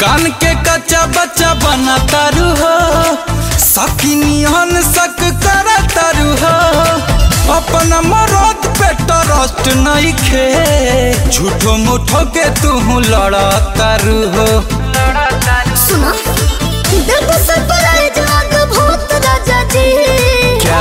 कान के कच्चा बच्चा बना तारू हो सकिनियन सक कर तारू हो अपन मरद पे ट्रस्ट नहीं खे झूठो मुठो के तू लड़ा तारू हो सुना दिल को सरप्राइज आग भूत राजा जी क्या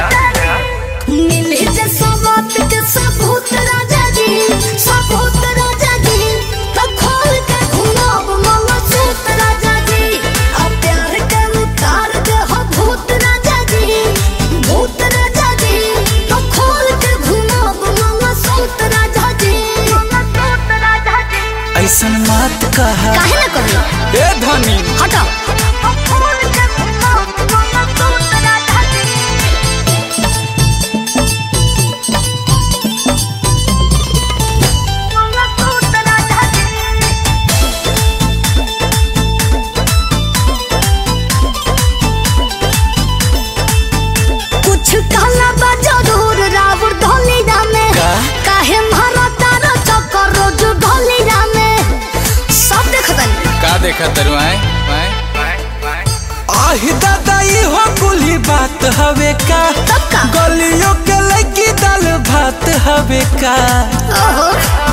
मिले जे सवात के सबूत राजा जी सबूत राजा जी तो खोल के घुमाब मामा सूत राजा जी अब प्यार के उतार दे हो भूत राजा जी भूत राजा जी तो खोल के घुमाब मामा सूत राजा जी मामा सूत राजा जी ऐसन मत कहा काहे ना कहलो ए धनी हटाओ खोल के घुमाब मामा सूत राजा जी मामा सूत राजा जी कुछ कहला बा जरूर रावण धोली रामे का? काहे मारा तारा चक्कर रोज ढोली रामे सब देखतन का देखा तरु आए आहि दादा ई हो कुली बात हवे का तब का गलियों के लगी दाल भात हवे का ओहो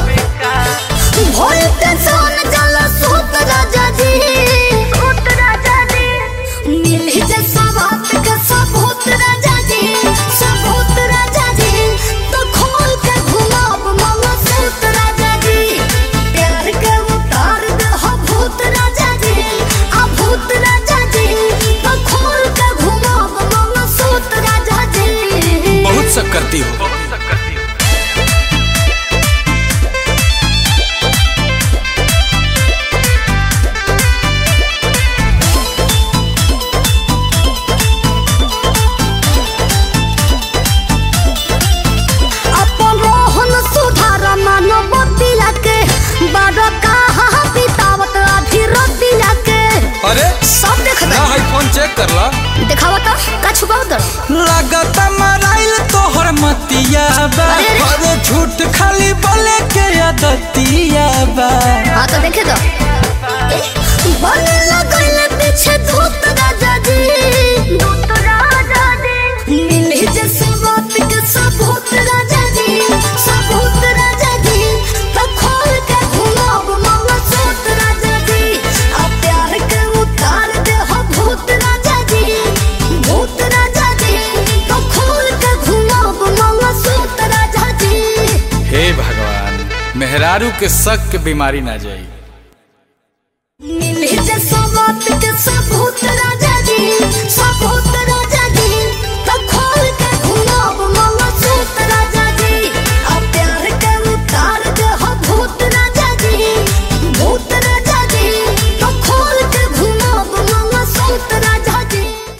भोल ते सोन जला सूत राजा जी सूत राजा जी मिली जे सवात के सबूत राजा जी सबूत राजा जी तो खोल के घुमाब मामा सूत राजा जी प्यार के उतार दे हो भूत राजा जी आ भूत राजा जी तो खोल के घुमाब मामा सूत राजा जी बहुत सब करती हो अपन रोहन सुधार मानव दिला के बड़ कहाँ बितावत अभी रतिया के अरे सब देख ना है फोन चेक कर ला दिखावा तो का छुपाव दर लागत मराइल तोहर मतिया बा अरे रे। अरे झूठ खाली बोले के आदतिया बा हाँ तो देखे दो बने लगल पीछे धूत राजा जी धूत राजा जी मिले जैसे बात के सबूत राजा जी सबूत राजा जी तो खोल के घुमाब मामा सूत राजा जी अब प्यार के उतार दे हो भूत राजा जी भूत राजा जी तो खोल के घुमाब मामा सूत राजा जी हे भगवान मेहरारू के शक के बीमारी ना जाई मिले जैसा बात के सबूत राजा